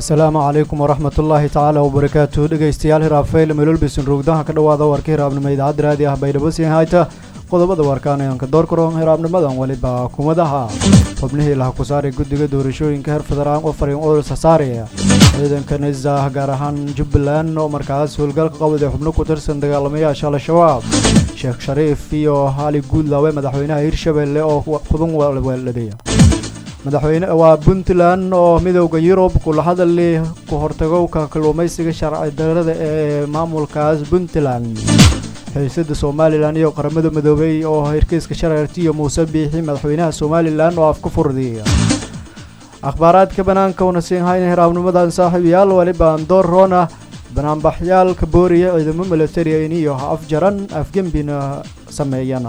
asalaamu calaykum waraxmat ullaahi tacaala wabarakaatu dhegeystayaal hiraafayl melolbisin rogdaha ka dhowaada warka hiraabnimo idaacadda raadi ah baydhabosin hayta qodobada warkaanayanka doorkaroon hiraabnimadan weliba kumadaha xubnihii laha ku saaray guddiga doorashooyinka heer federaal oo fariin odol sasaaraya ciidanka nizah gaar ahaan jubbaland oo markaas howlgalka qabad ee xubno ku tirsan dagaalamayaasha al-shabaab sheekh shariif iyo hali guudlaawe madaxweynaha hirshabelle oo kudan weeldhabeeya madaxweyne waa puntland oo midowda yurub kula hadali ku hortagowka kalluumaysiga sharci darada ee maamulkaas puntland xiisada somalilan iyo qaramada midoobey oo hirkiiska sharartiyo muuse biixi madaxweynaha somalilan oo afka furdiya akhbaaraadka banaanka una siin hayna hiraabnimadan saaxiibayaal walibaan door roona banaanbaxyaal ka booriya ciidamo milatarian iyo afjaran afgembina sameeyana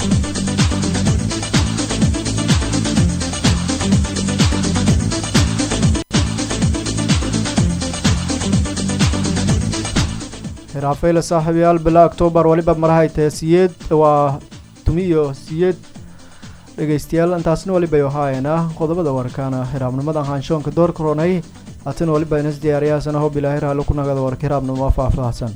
hiraafayla saaxiibayaal bila octoobar waliba marahay tahe siyeed waa tumiyo siyeed dhegeystayaal intaasna waliba ahaayena qodobada warkaana hiraabnimadan haanshoonka door koronay haatan waliba inas diyaariyaasana hob ilaahi raalo ku nagada warka hiraabnimo faahfaahsan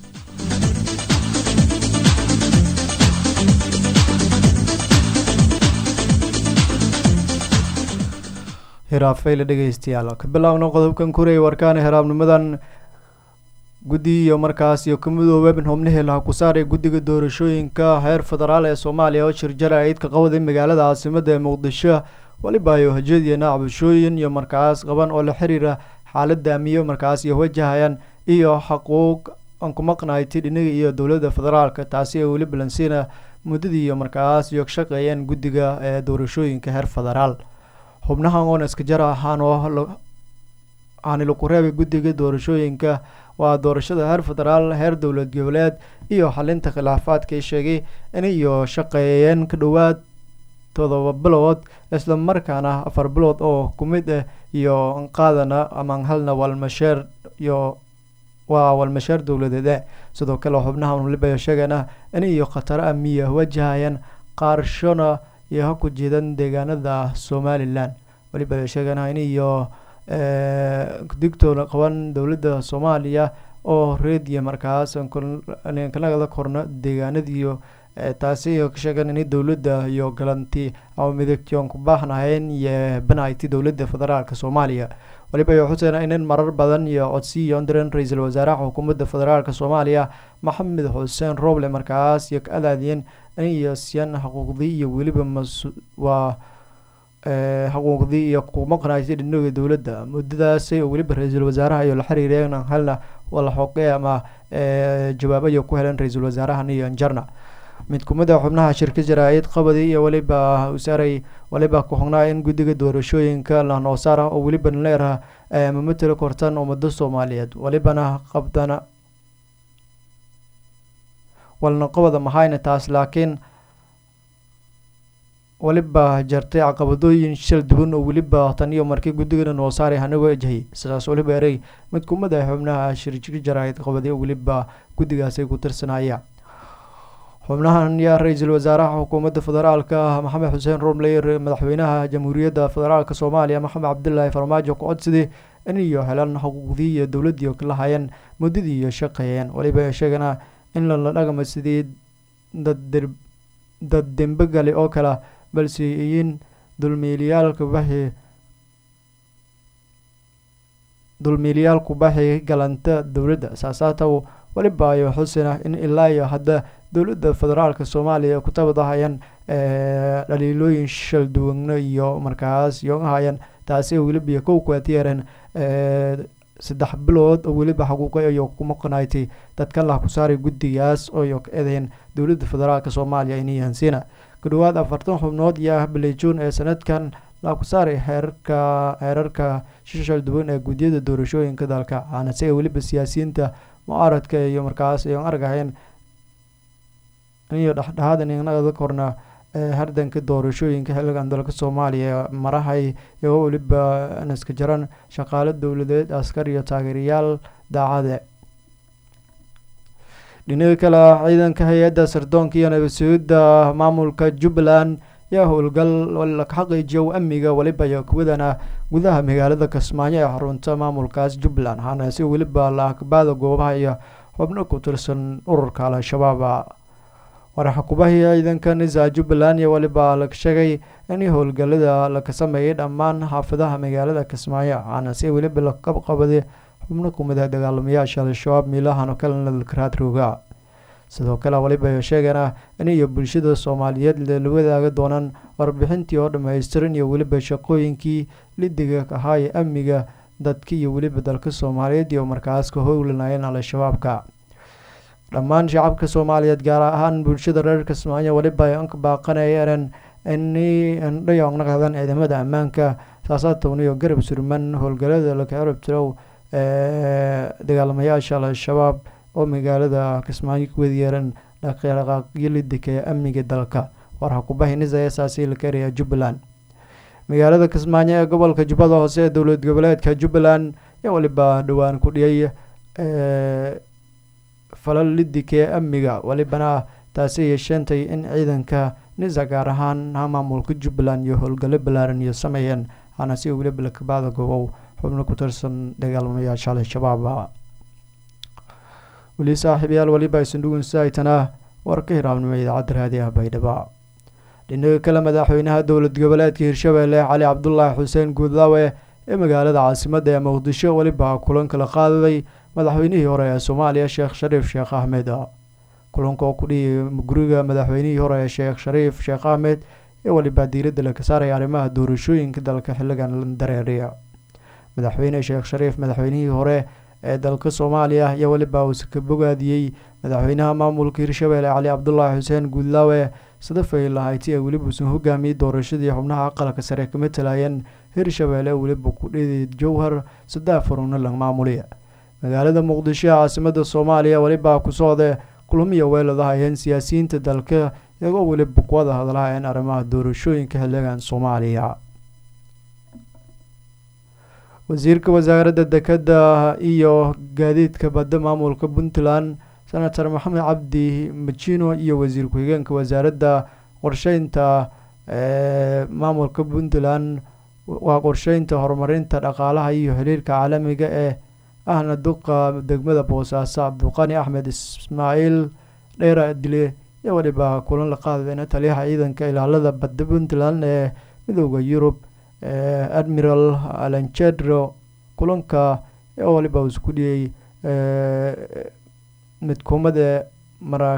hiraafayla dhegeystayaal ka bilaabna qodobkan kurey warkaana hiraabnimadan guddi iyo markaas iyo ka midoobe xubnihii laha ku saaray guddiga doorashooyinka heer federaal ee soomaaliya oo shirjara ciidka qawaday magaalada caasimada ee muqdisho waliba ay hojadiyana cabashooyin iyo markaas qaban oo la xiriira xaalada amiyo markaas iyo wajahayaan iyo xaquuq aan ku maqnayti dhinaga iyo dowladda federaalka taasi ee weli balansiina muddadii iyo markaas iyo shaqeeyeen guddiga ee doorashooyinka heer federaal xubnahan oona iska jar ahaan oo aani lagu reebay guddiga doorashooyinka waa doorashada heer federaal heer dowlad goboleed iyo xalinta khilaafaadka ay sheegay inayo shaqeeyeen ka dhowaad todoba bilood isla markaana afar bilood oo ku mid ah iyo qaadana amaan halna walmasheer iyo waa walmasheer dowladeed sidoo kale xubnahan waliba sheegana inayo khataro amiya wajahayaan qaarshona iyo ha ku jeedan deegaanada somalilan waliba sheegana inayo digtoona qaban dowladda soomaaliya oo reediya markaas kanagada korna deegaanadiiyo taasi ka sheegan in dowladda iyo galanti ama midagtion ku baahnahayn iyo banayti dowladda federaalk soomaaliya waliba xuseen inin marar badan iyo codsiyo ndiran ra-iisul wasaaraha xukuumadda federaalk soomaaliya maxamed xuseen roble markaas iyo ka adaadiyeen iniyo siyan xuquuqdii iyo weliba waa xuquuqdii iyo ku maqnaysay dhinaga dowladda muddadaasi oo weliba ra-iisul wasaaraha iyo la xiriireen halna wala xoqe ama jawaabayo ku heleen ra-iisul wasaarahan iyo anjarna mid kumida xubnaha shirka jaraa-id qabadi iyo weliba usaaray waliba ku xognaa in guddiga doorashooyinka lanoosaara oo weliba leeraha mamatala kortan ummado soomaaliyeed walibana qabdana walna qabada mahayna taas laakiin waliba jartay caqabadooyin shal duwan oo weliba tan iyo markii guddigana noo saaray hanago ejhay sidaas waliba erey mid kumid ah xubnaha shirjir jaraa'id qabaday oo weliba guddigaasay ku tirsanaya xubnahan yaa ra-iisul wasaaraha xukuumadda federaalka maxamed xuseen romley madaxweynaha jamhuuriyadda federaalk soomaaliya maxamed cabdilaahi farmaajo ku codsaday inayo helaan xuquuqdii iyo dowladdii la hayeen muddadii iyo shaqeeyeen waliba sheegana in lala dhaqma sidii dad dad dembe gale oo kale balse iyin dulmiilayaalka baxi dulmiilayaalku baxi galanta dowladda saasaataw waliba ayo xusina in ilaa iyo hadda dowladda federaalk soomaaliya ku tabadahayaan dhaliilooyin shal duwana iyo markaas iyo hayaan taasi oo weliba kow kuatiyeereen saddex bilood oo weliba xaquuqa iyo ku maqnaaytay dadkan lah ku saaray guddigaas oo ka eedayn dowladda federaalk soomaaliya inayahansiina ku dhowaad afartan xubnood iyo ah balejuun ee sanadkan la ku saaray heerarka heerarka shishal duwan ee guddiyada doorashooyinka dalka waxaana siga weliba siyaasiyiinta mucaaradka iyo markaas ayan argahayn iyo dhexdhexaadan inada korna hardanka doorashooyinka xilligan dalka soomaaliya marahay iyagoo weliba naska jaran shaqaale dowladeed askar iyo taageerayaal daacade dhinaga kale ciidanka hay-adda sirdoonka iyo nabadsugyada maamulka jubbaland yaa howlgal la xaqiijiyo amniga weliba iyo kuwadana gudaha magaalada kismaayo ee xarunta maamulkaas jubbaland waxaana si weliba la akbaada goobaha iyo xubno ku tirsan ururka al-shabaab waraxakubahii ciidanka nisa jubbaland iyo weliba la sheegay in howlgalada laka sameeyay dhammaan xaafadaha magaalada kismaayo waxaana si weliba la qabqabaday xubno kumid ah dagaalamayaasha al-shabaab miilahano kalena dalkaraad rooga sidoo kale weliba sheegana in iyo bulshada soomaaliyeed la wadaaga doonaan warbixintii oo dhammaystiran iyo weliba shaqooyinkii lidiga ahaa ee amniga dadka iyo weliba dalka soomaaliyeed iyo markaas ka howlanayeen al-shabaabka dhammaan shacabka soomaaliyeed gaar ahaan bulshada reer kismaayo weliba ay ka baaqanayeen inay indhayonaqdaan ciidamada ammaanka saasaatowniyo garab surman howlgalada laka cirab tirow ee dagaalamayaasha al-shabaab oo magaalada kismaayo ku wadiyeeran dhaqdhaqaaqyo lidika ee amniga dalka warxakubahinisa eesaasi la karaya jubbaland magaalada kismaayo ee gobolka jubbada hoose ee dowlad goboleedka jubbaland ayaa weliba dhowaan ku dhiyay falal lidika ee amniga welibana taasi yeesheentay in ciidanka nisa gaar ahaan maamulka jubbaland iyo howlgallo ballaaran iyo sameeyeen hana si weliba lakabaada goobow xubno ku tirsan dagaalamayaasha al-shabaab weli saaxiibayaal weliba isandhugunsaaytana war ka hiraabnimo idaacadda raadiyaha baydhabo dhinaga kale madaxweynaha dowlad goboleedka hirshabeelle cali cabdulaahi xuseen guudlaawe ee magaalada caasimada ee muqdisho weliba kulanka la qaadaday madaxweynihii hore ee soomaaliya sheekh shariif sheekh axmed kulanka oo ku dhiyay guriga madaxweynihii hore ee sheekh shariif sheekh axmed ee weliba diiradda laga saaraya arrimaha doorashooyinka dalka xilligan dareeriya madaxweyne sheekh shariif madaxweynihii hore ee dalka soomaaliya iyo weliba uuse ka bogaadiyey madaxweynaha maamulka hirshabeelle cali cabdulaahi xuseen guudlaawe sadafay lahayti ee weliba uusan hogaamiyey doorashadii xubnaha aqalka sare ka matalayeen hirshabeelle weliba ku dhidi jowhar saddex furunna la maamuliya magaalada muqdisho ee caasimada soomaaliya weliba ku socda kulamiya weeladaha ayeen siyaasiyiinta dalka iyagoo weliba kuwada hadlahayeen arrimaha doorashooyinka xilligan soomaaliya wasiirka wasaaradda dekadda iyo gaadiidka badda maamulka puntland senator maxamed cabdi majino iyo wasiir ku-xigeenka wasaaradda qorsheynta ee maamulka puntland waa qorsheynta horumarinta dhaqaalaha iyo xiriirka caalamiga ee ahna duqa degmada boosaaso cabdulqani axmed ismaaciil dheera dile iyo weliba kulan la qaadayna taliyaha ciidanka ilaalada badda puntland ee midooda yurub admiral alanjedro kulanka oo waliba uu isku dhiyey midkuumada mara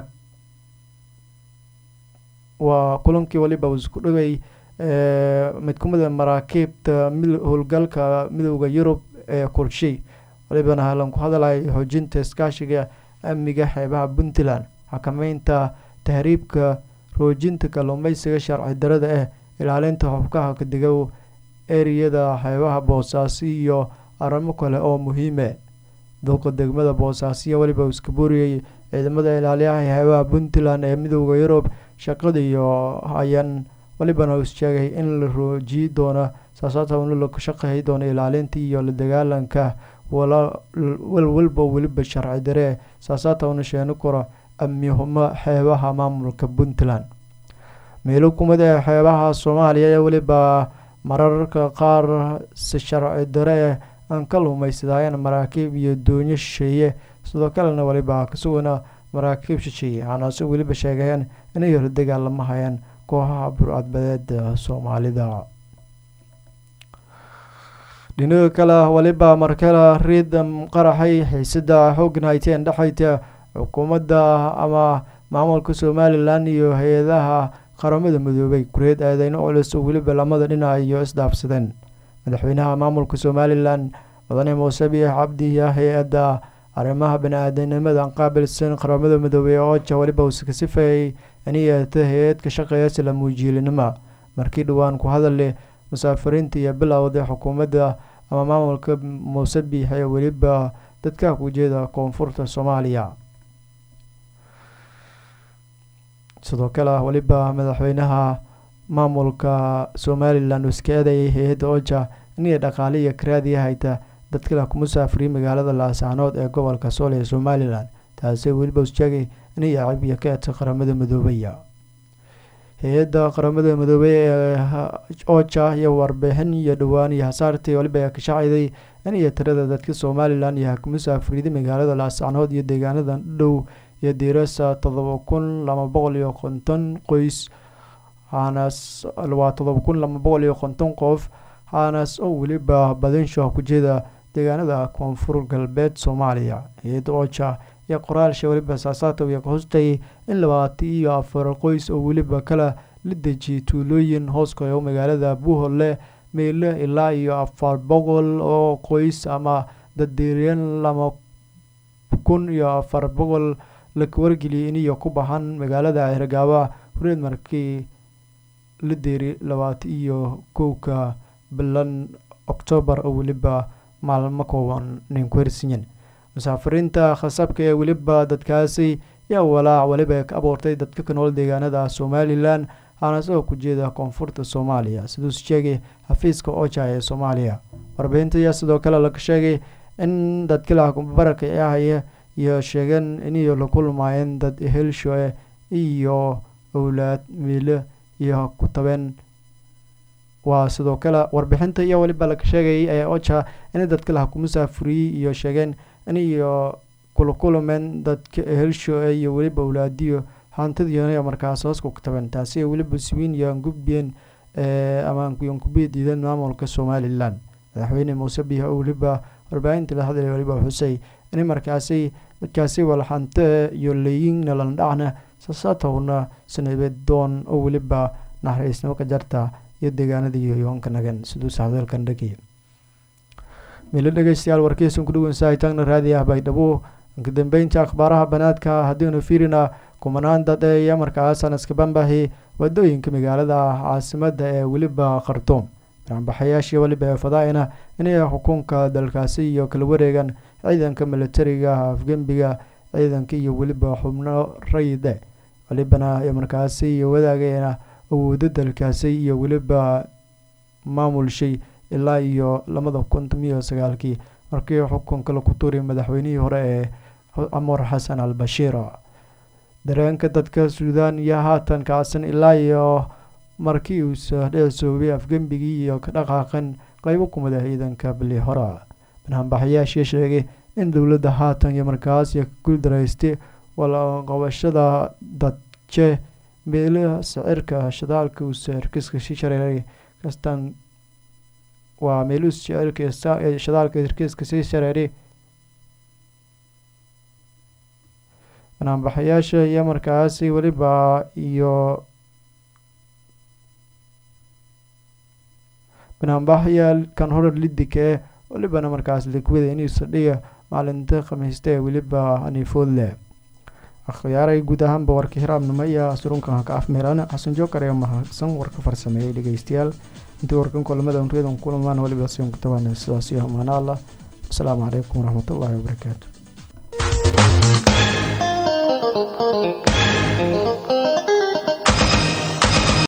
waa kulankii waliba uu isku dhigay midkuumada maraakiibta howlgalka midooda yurub ee kurshi walibana halan ku hadalay xoojinta iskaashiga amniga xeebaha puntland xakameynta tahriibka roojinta kalluumeysiga sharci darada ah ilaalinta xubkaha kadigow eriyada xeebaha boosaaso iyo arrimo kale oo muhiime duqa degmada boosaasoiyo weliba iska booriyey ciidamada ilaaliyaha xeebaha puntland ee midooda yurub shaqada iyo hayan walibana is sheegay in la roojiyi doono saasaatana la shaqeey doono ilaalinta iyo la dagaalanka walwalba weliba sharci daree saasaatana sheeni karo amnihumo xeebaha maamulka puntland meelo kumid ee xeebaha soomaaliya ee weliba mararka qaar si sharci dare aan ka lumaysadayeen maraakiib iyo doonyo shisheeye sidoo kalena weliba kasugana maraakiib shisheeye waxaanase weliba sheegayeen inay hor dagaalama hayeen kooxaha burcadbadeeda soomaalida dhinaga kale weliba markale riidam qaraxay xiisada xooggan hayteen dhexayta xukuumadda ama maamulka somalilan iyo hay-adaha qaramada midoobay kureed aadeyno culus oo weliba lamada dhinac iyo isdhaafsadeen madaxweynaha maamulka somalilan mudane muuse biix cabdi iyo hay-adda arrimaha bani-aadanimada qaabilsan qaramada midoobey ooja weliba uuse ka sifeeyey iniyata hay-ad ka shaqeeya isla muujiilinimo markii dhowaan ku hadale musaafiriinta iyo bilowda xukuumadda ama maamulka muuse biix ee weliba dadka ku jeeda koonfurta soomaaliya sidoo kale weliba madaxweynaha maamulka somalilan uu iska eedayay hay-adda oja inay dhaqaaliya karaadiya hayta dadkala ku musaafiriyay magaalada laascaanood ee gobolka sool ee somalilan taasi weliba u sheegay inay cib iyo ka eedsa qaramada midoobaya hay-adda qaramada midoobey ee oja iyo warbixin iyo dhowaan iyo hasaartii waliba ka shacayday in iyo tirada dadka somalilan iyo musaafiriida magaalada laascanood iyo deegaanada dhow iyo diirasa todoba kun laba boqol iyo konton qoys haanas waa todoba kun laba boqol iyo konton qof haanas oo weliba badinsho ku jeeda deegaanada koonfur galbeed soomaaliya hay-adda oja iyo qoraalsha weliba saasaatow iyo kahostay in labaatan iyo afar qoys oo weliba kala la dejiyay tuulooyin hooskoyo magaalada buuholle meyle ilaa iyo afar boqol oo qoys ama daddiiryan laba kun iyo afar boqol la wargeliyay iniyo ku baxan magaalada hergaaba horeed markii la deeri labaatan iyo kowka bilan oktoobar oo weliba maalmo kooban nin ku hersinyan musaafiriinta khasabka ee weliba dadkaasi yaa walaac weliba ka abuurtay dadka ka nool deegaanada somalilan aana isagoo ku jeeda koonfurta soomaaliya siduus sheegay xafiiska oja ee soomaaliya warbixinta ayaa sidoo kale laga sheegay in dadkila baraka ahaya iyo sheegeen iniyo la kulmaayeen dad helshoe iyo owlaad miile iyo ku tabeen waa sidoo kale warbixinta iyo weliba laga sheegayay ee oja in dadkilaha ku musaafuriyey iyo sheegeen iniyo kula kulmeen dadka helshoe iyo weliba owlaadiyo hantadiiyo markaas hoos ku taben taasi weliba swiin iyo angubien ama ankubiya diidan maamulka somalilan madaxweyne muuse biih oo weliba warbaahinta la hadlay weliba xusay in markaasi dadkaasi walxante iyo leeyin nalandhacna sasaatowna sanabeed doon oo weliba naxariisnimo ka jarta iyo deegaanadii yoonka nagan siduu sacdalkan dhagay milo dhegeystayaal warkiisan ku dhaweynsahaytaagna raadiah baydhabo kadambeynta akhbaaraha banaadka haddiinu fiirina kumanaan dad ee iyo markaasan iskabambahi wadooyinka magaalada caasimada ee weliba khartuum banaanbaxayaashii weliba ee fadaa-ina inay xukunka dalkaasi iyo kala wareegan ciidanka militariga afgembiga ciidanka iyo weliba xubno rayide welibana markaasi iyo wadaagayna awoodo dalkaasi iyo weliba maamulshay ilaa iyo labada kun tomiyo sagaalkii markii xukunka laku tuuriy madaxweynihii hore ee camar xasan al bashiir dareenka dadka suudaan iyo haatan kacsan ilaa iyo markii uusa dheesoobay afgembigii iyo ka dhaqaaqan qeybo kumida ciidanka bili hora banaanbaxayaashii sheegay in dowladda haatan iyo markaas iyo ka guuldaraystay walaqabashada dadje meelaha sicirka shidaalka uusa herkiska si shareeray kastan waa meeluhu sicirka shidaalka herkiska sii shareeray banaanbaxayaasha iyo markaasi weliba iyo banaanbaxyaal kan horar lidika ee welibana markaas likwida inuusa dhiga maalinta khamiista ee weliba haniifoodle akhyaaray guud ahaanba warka hiraabnimo iyo surunkan ka afmeelan xasan jookar ee mahadsan warka farsameeyey dhegeystayaal intii warkan kulamada unriyadan kulamaan weliba siyon ku tabaan sidaas iyo amaano allah asalaamu calaykum waraxmatullaahi wabarakaatu